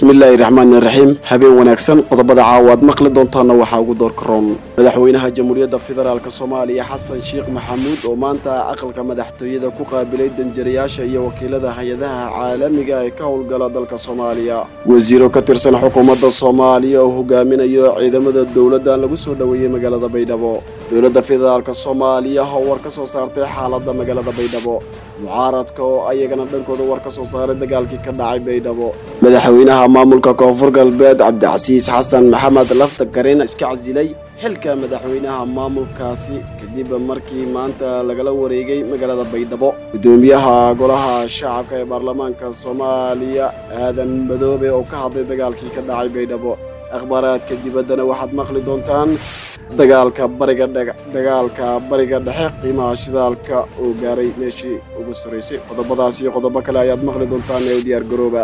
bismillaahi raxmaani raxiim habeen wanaagsan qodobada caawaad maqli doontaana waxaa ugu door karoon madaxweynaha jamhuuriyadda federaalk soomaaliya xasan sheekh maxamuud oo maanta aqalka madaxtooyada ku qaabilay danjirayaasha iyo wakiilada hay-adaha caalamiga ee ka howlgala dalka soomaaliya wasiiro ka tirsan xukuumadda soomaaliya oo hogaaminayo ciidamada dowladda lagu soo dhoweeyey magaalada baydhabo dowladda federaalk soomaaliya oo war ka soo saartay xaaladda magaalada baydhabo mucaaradka oo ayagana dhankooda war ka soo saaray dagaalkii ka dhacay baydhabo madaxweynaha maamulka koonfur galbeed cabdicasiis xasan maxamed lafta gareen iska casilay xilka madaxweynaha maamulkaasi kadib markii maanta lagala wareegay magaalada baydhabo gudoomiyaha golaha shacabka ee baarlamaanka soomaaliya aadan madoobe oo ka hadlay dagaalkii ka dhacay baydhabo akhbaaraadka dibaddana waxaad maqli doontaan dagaalka bariga dagaalka bariga dhexe qiimaha shidaalka oo gaaray meeshii ugu sarraysay qodobadaas iyo qodobo kale ayaad maqli doontaan ee u diyaar garooba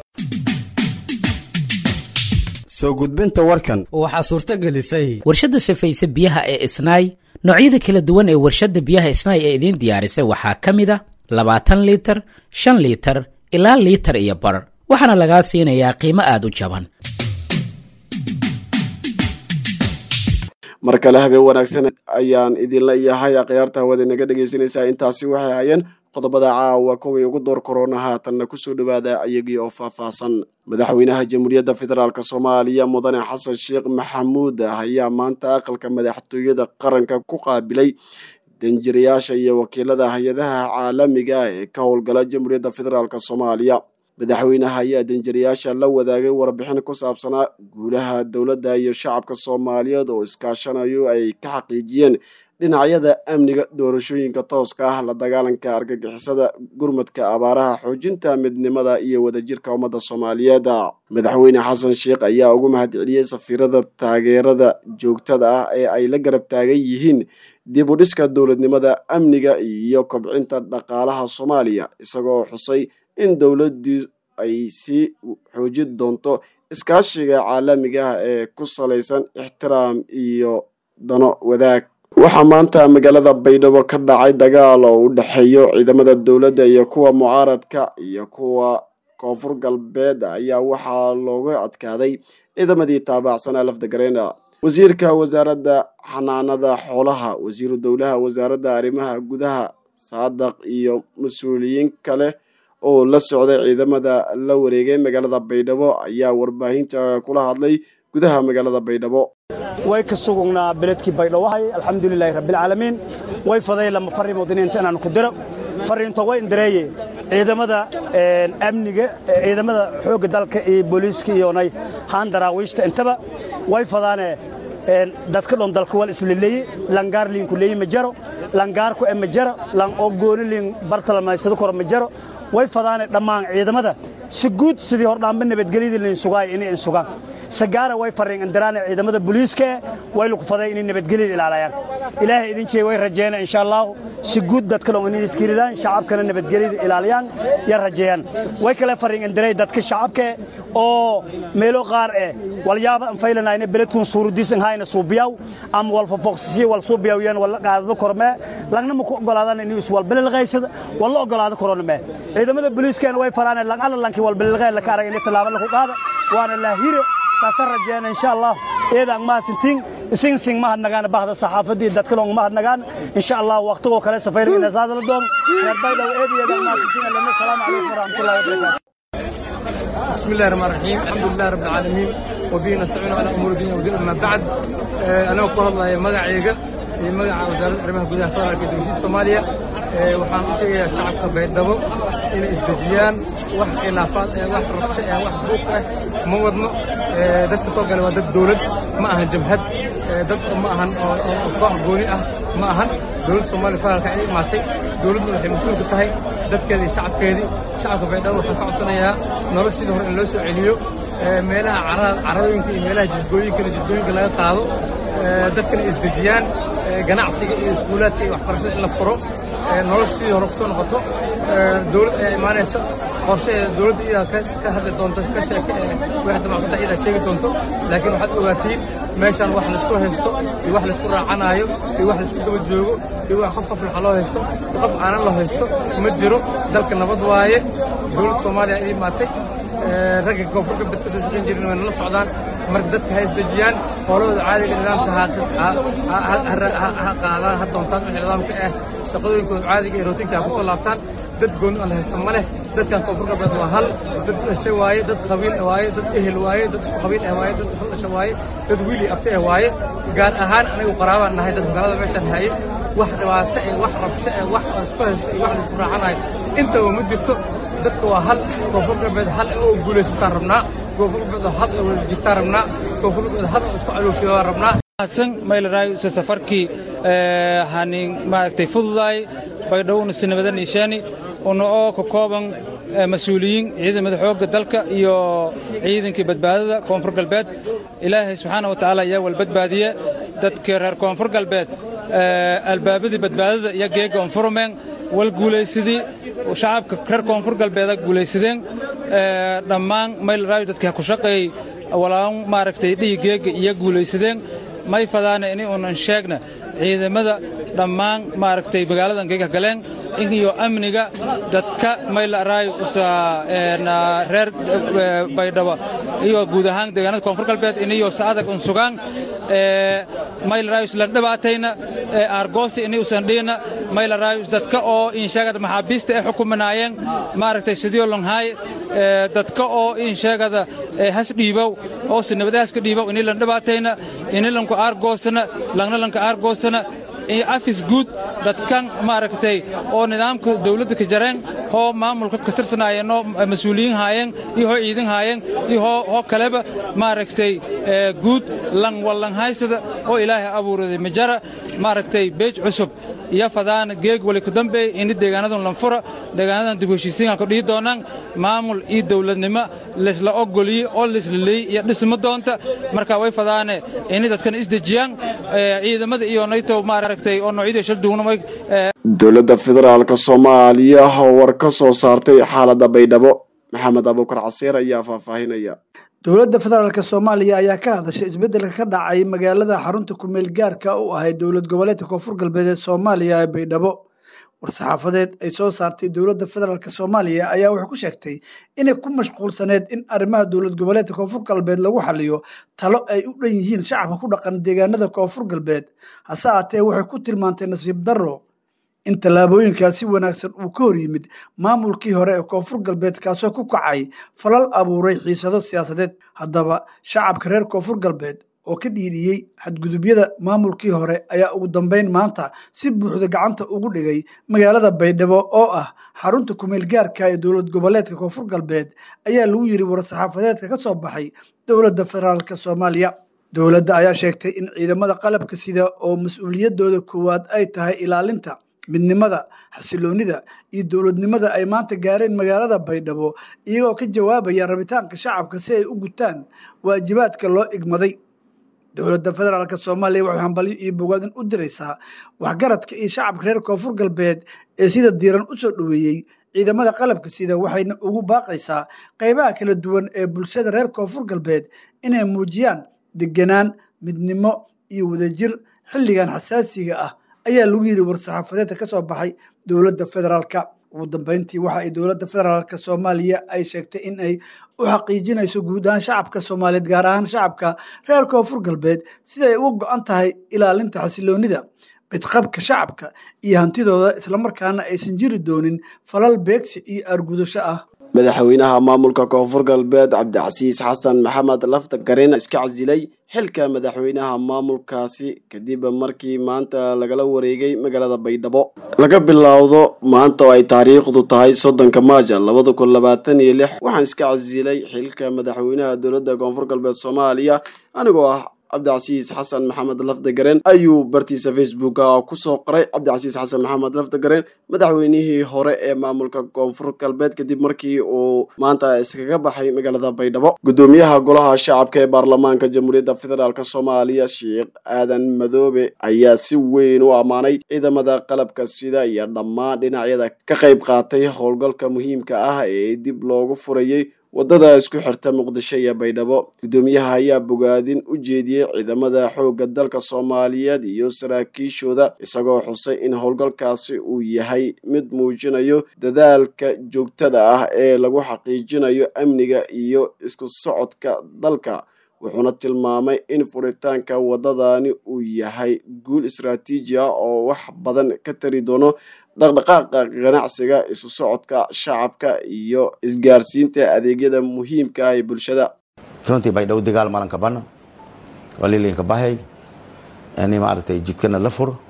soo gudbinta warkan waxaa suurto gelisay warshadda safayse biyaha ee isnaay noocyada kala duwan ee warshadda biyaha isnaay ee idiin diyaarisay waxaa ka mid a labaatan liitar shan liitar ilaa liitar iyo bar waxaana lagaa siinayaa qiimo aad u jaban mar kale habeen wanaagsan ayaan idinla yahay akhyaarta hawada inaga dhegaysanaysaa intaasi waxay hayeen qodobada caawa kuwii ugu door korona haatanna kusoo dhowaada ayagii oo faahfaahsan madaxweynaha jamhuuriyadda federaalk soomaaliya mudane xasan sheekh maxamuud ayaa maanta aqalka madaxtooyada qaranka ku qaabilay danjirayaasha iyo wakiilada hay-adaha caalamiga ee ka howlgala jamhuuriyadda federaalk soomaaliya madaxweynaha ayaa danjirayaasha la wadaagay warbixin ku saabsanaa guulaha dowladda iyo shacabka soomaaliyeed oo iskaashanayo ay ka xaqiijiyeen dhinacyada amniga doorashooyinka tooska ah la dagaalanka argagixisada gurmadka abaaraha xoojinta midnimada iyo wadajirka ummadda soomaaliyeed madaxweyne xasan sheekh ayaa ugu mahadceliyey safiirada taageerada joogtada ah ee ay la garab taagan yihiin dib u dhiska dowladnimada amniga iyo kobcinta dhaqaalaha soomaaliya isagoo xusay in dowladdii ay sii xoojin doonto iskaashiga caalamiga ah ee ku salaysan ixtiraam iyo dano wadaag waxaa maanta magaalada baydhabo ka dhacay dagaal oo u dhexeeyo ciidamada dowladda iyo kuwa mucaaradka iyo kuwa koonfur galbeed ayaa waxaa looga adkaaday ciidamadii taabacsanaa lafdagareena wasiirka wasaaradda xanaanada xoolaha wasiiru dowlaha wasaaradda arrimaha gudaha saadaq iyo mas-uuliyiin kale oo la socday ciidamada la wareegay magaalada baydhabo ayaa warbaahinta kula hadlay gudaha magaalada baydhabo way ka sugugnaa beledkii baydhawahay alxamdulilaahi rabbialcaalamiin way faday lama farri muudiniinta inaan ku diro farriinto way indireeye ciidamada amniga ciidamada xoogga dalka iyo booliiska iyonay haan daraawiishta intaba way fadaane dadka dhon dalka wal islileeye langaar liinku leeyi ma jaro langaarku e ma jaro lan oo gooni liin bartalamaysado koro ma jaro way fadaane dhammaan ciidamada si guud sidii hordhaamba nabadgelyadii liin sugaay inay in sugaan sagaara way farriin indiraane ciidamada booliiska way lagu faday inay nabadgelyada ilaalayaan ilaahay idin jeey way rajeeyaan insha allahu si guud dadka dhon inay iskiridaan shacabkana nabadgelyada ilaaliyaan ya rajeeyaan way kale farriin indiray dadka shacabka oo meelo qaar eh walyaaba aan faylanayna beledkun suurudiisan hayna suubiyaw ama wal fofoqsisi wal suubiyaw yan wal qaadado korme lagna ma ku ogolaadaan inuu is wal bililqaysada wal la ogolaado korona me ciidamada booliiskana way faraan lag alla lanki wal bililqay la ka arag inay tallaabo la ku qaada waana la hire saasa rajeeyana insha allah eedaan mahadsantiin isin sing mahadnagaan bahda saxaafadii dadka long mahadnagaan insha allah waqtigoo kale safayr inasaada la doon reer baydhow eedayeedaan mahadsantiin alana salaamu calaykum waraxmatullahi wabarakaatu بسم الله الرحمن الرحيم الحمد لله رب العالمين وبه نستعين على امور الدنيا والدين اما بعد انا ku hadlaya magacayga iyo magaca wasaaradda arrimaha gudaha federaalka dowladda Soomaaliya waxaan u sheegayaa shacabka baydhabo inay isdejiyaan wax khilaafaad ee wax rabsho ee wax buuq ah ma wadno dadka soo galay waa dad dowlad ma ahan jabhad dad ma ahan oo koox gooni ah ma ahan dowladda Soomaaliya federaalka ay imaatay dowladdu waxay mas'uul ka tahay dadkeeda iyo shacabkeedii shacabka baydhabo waxaan ka codsanayaa noloshii hore in loo soo celiyo meelaha carooyinka iyo meelaha jidgooyinkana jidgooyinka laga qaado dadkana isdejiyaan ganacsiga iyo iskuulaadka iyo waxbarashada in la furo noloshii hore kusoo noqoto dowlad ayaa imaanaysa qorshaheeda dowladda iyadaa ka hadli doonto ka sheeke wixii damacsada iyadaa sheegi doonto laakiin waxaad ogaatiin meeshaan wax laysku haysto iyo wax laysku raacanaayo iyo wax laysku daba joogo iyo wax qof qof laxa loo haysto iyo qof aanan loo haysto ma jiro dalka nabad waaye dowladda soomaaliya ii imaatay ragga koonfur galbeed ka soo shaqayn jirin way nala socdaan marka dadka ha isdejiyaan howlahooda caadiga nidaamka ha qaadaan ha doontaan wixii nidaamka ah shaqadooyinkooda caadiga ee rootinka ha kusoo laabtaan dad gooni aan la haysta ma leh dadkan koonfur galbeed waa hal dad dhasho waaye dad qabiil waaye dad ehel waaye dad isku qabiil ah waaye dad isla dhasho waaye dad wiili abti ah waaye gaar ahaan anigu qaraabaan nahay dad magaalada meeshaan hayay wax dhibaato eh wax rabsho eh wax isku haysto iyo wax laisku raacanayo intaba ma jirto dadka waa hal koonfur galbeed hal oo guulaysataan rabnaa koonfur galbeed hal oo wada jirtaan rabnaa koonfur galbeed hal oo isku calooshiyaa rabnaa san maylaray se safarkii hanin maaragtay fududaay baydhowna si nabada niishaani una oo ka kooban mas-uuliyiin ciidamada xoogga dalka iyo ciidankii badbaadada koonfur galbeed ilaahay subxaana wa tacaala ayaa wal badbaadiye dadkii reer koonfur galbeed albaabadii badbaadada iyo geegga onfurumeen wal guulaysadii shacabka reer koonfur galbeeda guulaysadeen dhammaan maylaraayo dadkii ha ku shaqeeyey walaan maaragtay dhihi geegga iyo guulaysadeen may fadaana ini unan sheegna ciidamada dhammaan maaragtay magaaladan geega galeen iyo amniga dadka maylaraayo reer baydhabo iyo guud ahaan deegaanada koonfur galbeed iniyo saadag un sugaan maylaraayo islan dhibaatayna aargoosi ini usan dhiina maylaraayo dadka oo insheegada maxaabiista ay xukuminaayeen maaragtay sidiyo longhaay dadka oo insheegada has dhiibow oo sinabadahaas ka dhiibow ini lan dhibaatayna ini lanku aargoosana langna lanka aargoosana afis guud dadkan maaragtay oo nidaamka dawladda ka jareen hoo maamulka ka tirsanaayeenoo mas-uuliyiin haayeen iyo hoo ciidan haayeen iyo hoo kaleba maaragtay guud lang wallanhaysada oo ilaahay abuuraday majara maaragtay beej cusub iyo fadaana geeg wali ku dambeey ini deegaanadan lanfura deegaanadan dib heshiisiinka ku dhihi doonaan maamul iyo dawladnimo laysla ogoliyey oo laislaleyey iyo dhisma doonta marka way fadaane ini dadkan isdejiyaan ciidamada iyo nayto maaragtay oo noocyadii shal duugnamay dowladda federaalka soomaaliya oo war ka soo saartay xaaladda baydhabo maxamed abuukar casiir ayaa faahfaahinaya dowladda federaalk soomaaliya ayaa ka hadashay isbeddelka ka dhacay magaalada xarunta kumeel gaarka u ahayd dowlad goboleedka koonfur galbeed ee soomaaliya ee baydhabo war-saxaafadeed ay soo saartay dowladda federaalk soomaaliya ayaa waxay ku sheegtay inay ku mashquulsaneed in arrimaha dowlad goboleedka koonfur galbeed lagu xaliyo talo ay u dhan yihiin shacabka ku dhaqan deegaanada koonfur galbeed hase aatee waxay ku tilmaantay nasiib darro in tallaabooyinkaas si wanaagsan uu ka hor yimid maamulkii hore ee koonfur galbeed kaasoo ku kacay falal abuuray xiisado siyaasadeed haddaba shacabka reer koonfur galbeed oo ka dhiidhiyey xadgudubyada maamulkii hore ayaa ugu dambeyn maanta si buuxda gacanta ugu dhigay magaalada baydhabo oo ah xarunta kumeel gaarka ee dowlad goboleedka koonfur galbeed ayaa lagu yiri war-saxaafadeedka ka soo baxay dowladda federaalk soomaaliya dowladda ayaa sheegtay in ciidamada qalabka sida oo mas-uuliyadooda koowaad ay tahay ilaalinta midnimada xasiloonida iyo dowladnimada ay maanta gaareen magaalada baydhabo iyagoo ka jawaabaya rabitaanka shacabka si ay u gutaan waajibaadka loo igmaday dowladda federaalk soomaaliya waxay hambalyo iyo bogaadin u diraysaa waxgaradka iyo shacabka reer koonfur galbeed ee sida diiran u soo dhoweeyey ciidamada qalabka sida waxayna ugu baaqaysaa qaybaha kala duwan ee bulshada reer koonfur galbeed inay muujiyaan deganaan midnimo iyo wadajir xilligan xasaasiga ah ayaa lagu yidhi war-saxaafadeedka ka soo baxay dowladda federaalka ugu dambeyntii waxa ay dowladda federaalk soomaaliya ay sheegtay in ay u xaqiijinayso guud ahaan shacabka soomaaliyeed gaar ahaan shacabka reer koonfur galbeed siday uga go-an tahay ilaalinta xasiloonida bidqabka shacabka iyo hantidooda islamarkaana aysan jiri doonin falal beegsi iyo argudasho ah madaxweynaha maamulka koonfur galbeed cabdicasiis xasan maxamed lafta gareen iska casilay xilka madaxweynaha maamulkaasi kadib markii maanta lagala wareegay magaalada baydhabo laga bilowdo maanta oo ay taariikhdu tahay soddonka maaja labada kun labaatan iyo lix waxaan iska casilay xilka madaxweynaha dowladda koonfur galbeed soomaaliya anigoo ah cabdicasiis xasan maxamed lafdagaren ayuu bartiisa facebooka kusoo qoray cabdicasiis xasan maxamed lafdagaren madaxweynihii hore ee maamulka koonfur galbeed kadib markii uu maanta iskaga baxay magaalada baydhabo gudoomiyaha golaha shacabka ee baarlamaanka jamhuuriyadda federaalk soomaaliya sheekh aadan madoobe ayaa si weyn u ammaanay ciidamada qalabka sida iyo dhammaan dhinacyada ka qayb qaatay howlgalka muhiimka ah ee dib loogu furayey waddada isku xirta muqdisho iyo baydhabo guddoomiyaha ayaa bogaadin u jeediyey ciidamada xoogga dalka soomaaliyeed iyo saraakiishooda isagoo xusay in howlgalkaasi uu yahay mid muujinayo dadaalka joogtada ah ee lagu xaqiijinayo amniga iyo isku socodka dalka wuxuuna tilmaamay in furitaanka waddadani uu yahay guul istaraatiiji ah oo wax badan ka tari doono dhaqdhaqaaqa ganacsiga isu socodka shacabka iyo isgaarsiinta adeegyada muhiimka ah ee bulshada runtii baydhabo dagaal malanka bana waa lilinka bahay ini maaragtay jidkana la furo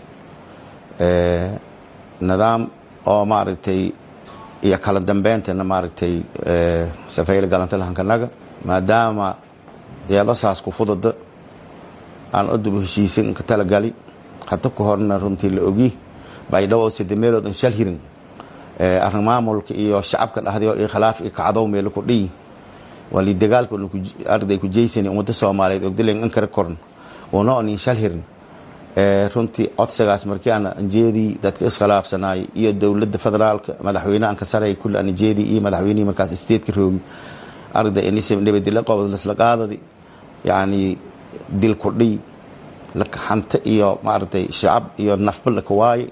nidaam oo maaragtay iyo kala dambayntana maaragtay safayla galanta lahankanaga maadaama yeedasaas ku fudada aan oduba heshiisan ka talagali hata ku horna runtii la ogi baydhabo sida meelood an shal hirin arrin maamulka iyo shacabka dhahday iyo khilaaf iyo kacdow meelo ku dhiyi wali dagaalka arday ku jeysani ummadda soomaaliyeed ogdilen an kara koran una on in shal hirin runtii codsigaas markii aan anjeedii dadka iskhilaafsanaay iyo dowladda federaalka madaxweyne aan ka saray kulli aan anjeedii iyo madaxweynihii markaas isteedka roogi arday inisib nabadila qobod lasla qaadadi yacni dil ku dhiy lakaxanta iyo maaragtay shacab iyo nafba laka waaye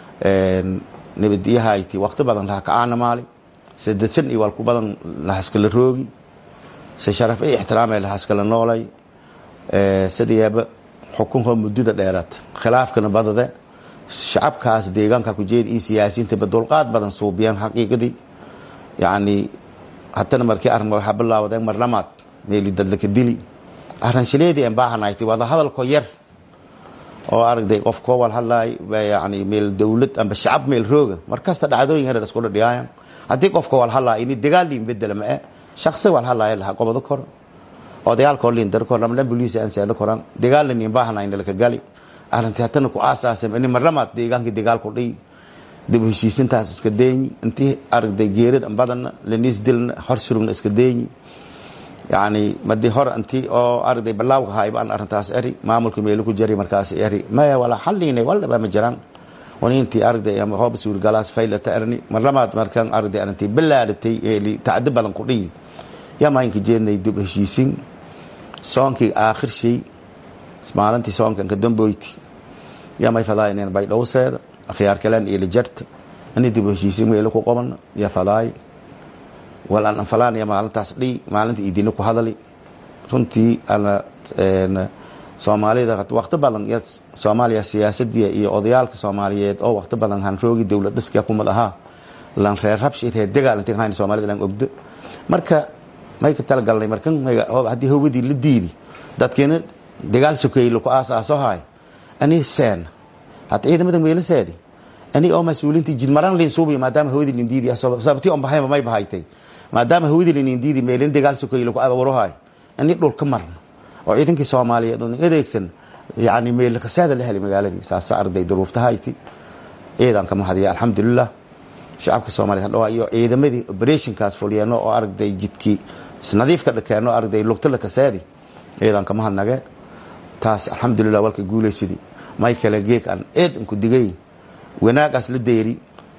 nabadiyahayti waqti badan laha kacaana maali sadesan iyo walku badan lahaskala roogi se sharaf iyo ixtiraamay lahaskala noolay sidayaaba xukunka muddada dheeraad khilaafkana badade shacabkaas deegaanka ku jeeda iyo siyaasiyiintaba dulqaad badan suubiyaan xaqiiqadii yacni hatana markii arrin waxaa bilaawdeen marlamaad meeli dadlaka dili arranshileedii aan baahanayti wada hadalko yar oo aragday qof koo wal hadlaay yani meel dowlad amba shacab meel rooga mar kasta dhacdooyin herer isku dhadhiyaayan haddii qofka wal hadlaay ini dagaal liin bedela ma e shaksi wal hadlaaya laha gobodo kor odayaalkoo liin dar kor lamlan buliis aan seedo koran dagaalna niin baahanayna laka gali arrintii hatana ku aasaasay ini marlamaad deegaankii dagaal ku dhiy dib heshiisintaas iska deeyi intii aragday geerida badanna laniis dilna hor surugna iska deeyi yani madii hore intii oo aragday balaawka hayba aan arrintaas eri maamulka meelo ku jari markaas eri maya wala xaliinay waldhaba ma jiraan wanintii aragday ama hooba suurgalaas faylata erni marlamaad markaan aragday arrintii balaadatay eeli tacdi badan ku dhiyi yaa maalinka jeednay dib heshiisin soonkii aakhir shay maalintii soonkan ka damboyti yaa may fadaayeen baydhowseeda akhyaar kaleen iyo lijarta ani dib heshiisin meelo ku qabana yaa fadaay wal aan anfalaanaya maalintaas dhiy maalinta idina ku hadali runtii ana soomaalida waqti badan soomaaliya siyaasadii iyo odayaalka soomaaliyeed oo waqti badan han roogi dowlad dhiska kumad ahaa lan reer rabshi reer dagaal intii hayn soomaalida lan ogdo marka may ka talagalnay markan haddii hawgadii la diidi dadkeena dagaal sokeeyey laku aasaaso haay ani seen hata ciidamada meelaseedi ani oo mas-uuliintii jidmaraan liin suubiya maadaama hawadii liin diidi sababtii on bahayba may bahaytay maadaama hawadii liin diidi meelin dagaal sokeeyey laku abuurahaay ani dhulka marna oo ciidankii soomaaliyeed oo adeegsan yani meelkaseeda la helay magaaladii saasa arday duruuftahayti ciidanka mahadiya alxamdulilah shacabka soomaliya hadhawaa iyo ciidamadii operationkaas fulyeeno oo aragday jidkii isnadiif ka dhakeeno aragday lugta lakaseedi ciidanka mahadnage taas alxamdulilah walka guulaysidii may kale geeg aan eed inku digay wanaagaas la deyri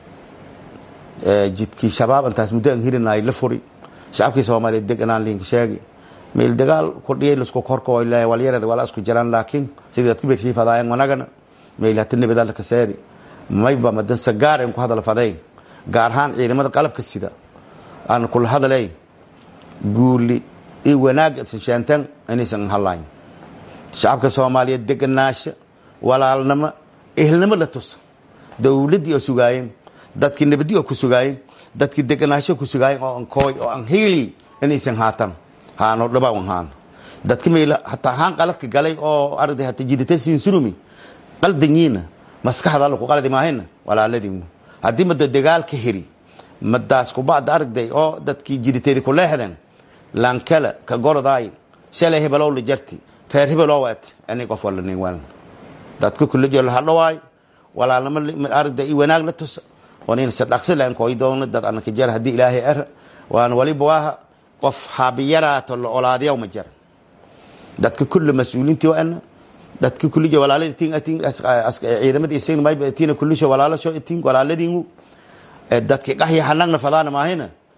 jidkii shabaab intaas muddo aan hirinay la furi shacabkii soomaaliyeed deganaan liinka sheegi meel dagaal kordhiyay lasku korko ilaa walyar wala isku jiraan laakiin sidii dadka bershiif adaayan wanagana meel hata nabada la kaseedi mayba madan sagaar aan ku hadal faday gaar ahaan ciidamada qalabka sida aan kula hadalay guuli i wanaag shaantan inaysan halayn shacabka soomaaliyeed deganaasha walaalnimo ehelnimo la tusa dowladdii oo sugaayeen dadkii nabadi oo ku sugaayeen dadkii deganaasho ku sugaayeen oo ankooy oo aan hiili inaysan haatan haano dhabawan haan dadka meel hataa haan qaladka galay oo arday hata jidata sinsurumi qaldanyiina maskaxda alla ku qaladi maahayna walaaladiinu haddii mado dagaal ka heri madaas kubacda aragday oo dadkii jidateedi ku leexdeen laankala ka gorodaay shalay hebelow la jarti reer hebeloo waat ani qof wala nin waan dadka kula jiro la hadhawaay walaalnimo aragday i wanaag la tusa onin sadhaqsi laan koy doona dad anaka jar haddii ilaahay er waan waliba waaha qof haabiyaraato la olaadiyaw ma jira dadka kulle mas-uuliintii o ana dadka kulija walaalada tin atin ciidamada isagna mayba tina kullisho walaalasho itin walaaladiinu dadki qaxya hanagna fadaana maahina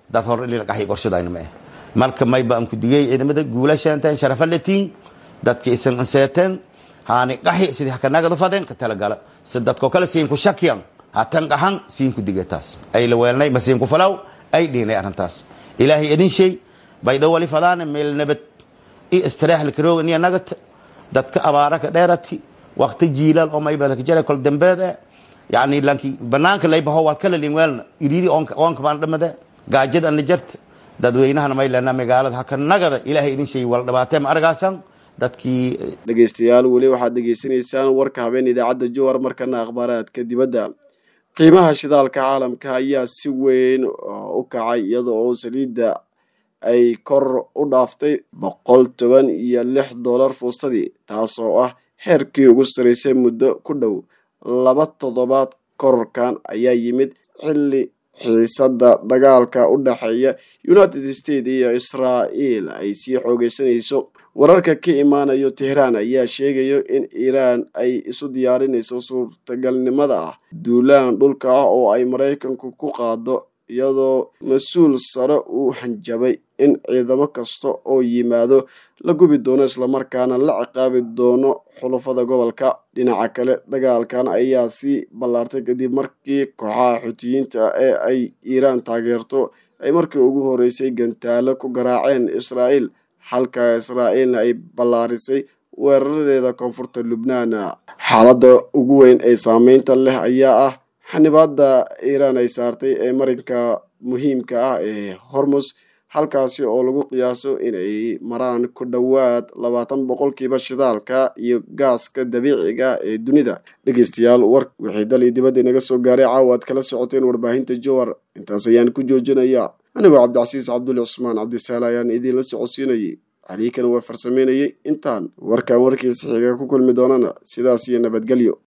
dad hor in la qaxi qorshadayna ma ah marka mayba aan ku digay ciidamada guulashaantaan sharafa latiin dadka isan anseeteen haani qaxi sidii hakanagadu fadeen ka talagala si dadko kale siin ku shakiyan hatan qaxan siin ku digay taas ay la weelnay ma siin ku falaw ay dhiinay arrintaas ilaahay idin shay bay dhowali fadaana meel nabad i istiraax lakarooga niya nagat dadka abaara ka dheerati waqti jiilaal oo mayba laka jara kol dambeed eh yacni lanki banaanka laybaho waa kala lin weelna iriidi oonka baan dhamade gaajada na jarta dadweynahana may lena magaalada haka nagada ilaahay idin shay wala dhabaatee ma argaasan dadkii dhegaystayaal weli waxaad dhegaysanaysaan warka habeen idaacadda jowar markana akhbaaraadka dibadda qiimaha shidaalka caalamka ayaa si weyn u kacay iyada oo saliidda ay kor u dhaaftay boqol toban iyo lix dollar fuustadii taas oo ah heerkii ugu saraysay muddo ku dhow laba toddobaad kororkan ayaa yimid xilli xiisadda dagaalka u dhexeeya united states iyo israa'iil ay sii xoogeysanayso wararka ka imaanayo tehraan ayaa sheegayo in iiraan ay isu diyaarinayso suurtagalnimada ah duulaan dhulka ah oo ay maraykanku ku qaado iyadoo mas-uul sare uu hanjabay in ciidamo kasta oo yimaado la gubi doono islamarkaana la ciqaabi doono xulafada gobolka dhinaca kale dagaalkan ayaa sii ballaartay kadib markii kooxaha xutiyiinta ee ay iiraan taageerto ay markii ugu horeysay gantaalo ku garaaceen israa'iil halka israa'iilna ay ballaarisay weeraradeeda koonfurta lubnaan xaaladda ugu weyn ee saameynta leh ayaa ah xanibaadda iiraan ay saartay ee marinka muhiimka ah ee hormus halkaasi oo lagu qiyaaso inay maraan ku dhowaad labaatan boqolkiiba shidaalka iyo gaaska dabiiciga ee dunida dhegeystayaal war wixii dal iyo dibadda inaga soo gaaray caawa aad kala socoteen warbaahinta jowar intaas ayaan ku joojinaya anigoo cabdicasiis cabduli cusmaan cabdisaale ayaan idiinla socodsiinayay caliikana waa farsameynayay intaan warkaan warkiisa xiga ku kulmi doonana sidaas iyo nabadgelyo